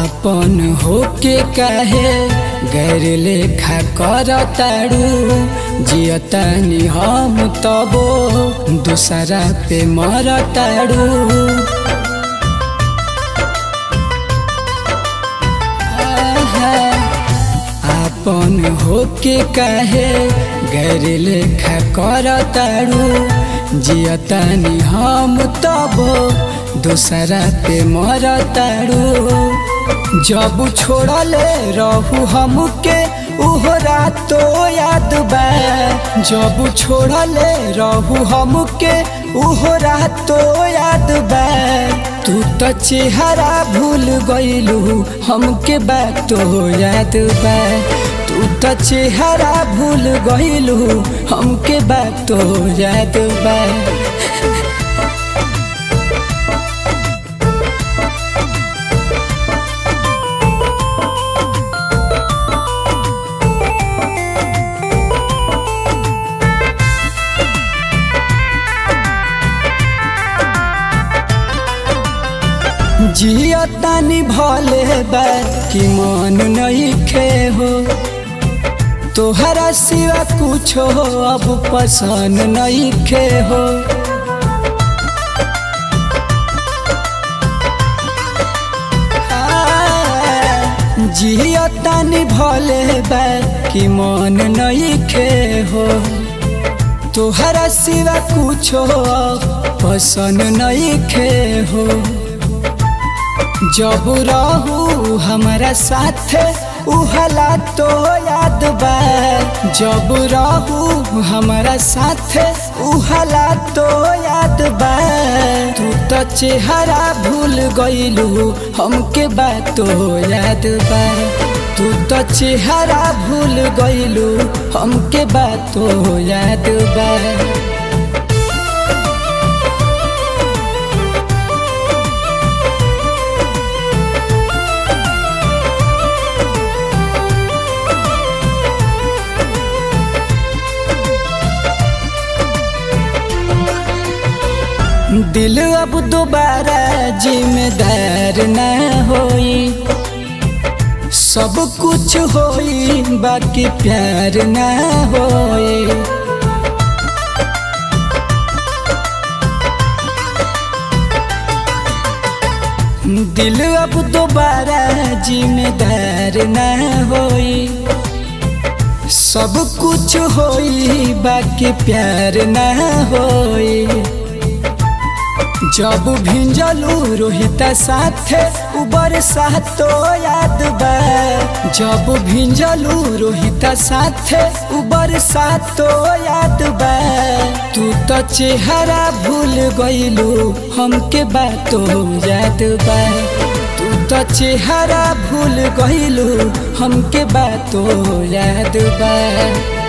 आपन होके काहे गैर लेखा करताड़ू जियतानी हम तबो दूसरा पे मरताड़ू आहा, आपन होके काहे गैर लेखा करताड़ू जियतानी हम तबो दूसरा पे मरताड़ू जब छोड़ले रहू हमके उहो रातो याद बा जब छोड़ले रहू हमके उहो रातो याद बा तू तो चेहरा भूल गईलू हमके बातो याद बा तू तो चेहरा भूल गईलू हमके बातो याद बा जियतानी भले बा कि मन नहीं खे हो तोहरा सिवा कुछ हो अब पसंद नहीं खे हो जियतानी भले बा कि मन नहीं खे हो तोहरा सिवा कुछ हो पसंद नहीं खे हो जब रहू हमारा साथ उहला तो याद बा जब रहू हमारा साथ उहला तो याद बा तू तो चेहरा भूल गईलू हमके बातो याद बा तू तो चेहरा भूल गईलू हमके बातो याद बा दिल अब दोबारा जिम्मेदार ना होई सब कुछ होई बाकी प्यार ना होई दिल अब दोबारा जिम्मेदार ना होई सब कुछ होई बाकी प्यार ना होई जब भिंजलू रोहिता साथे उबर सातो याद बा जब भिंजलू रोहिता साथे उबर सातो याद बा तू तो चेहरा भूल गईलू हमके बातो याद बा तू तो चेहरा भूल गईलू हमके बातो याद बा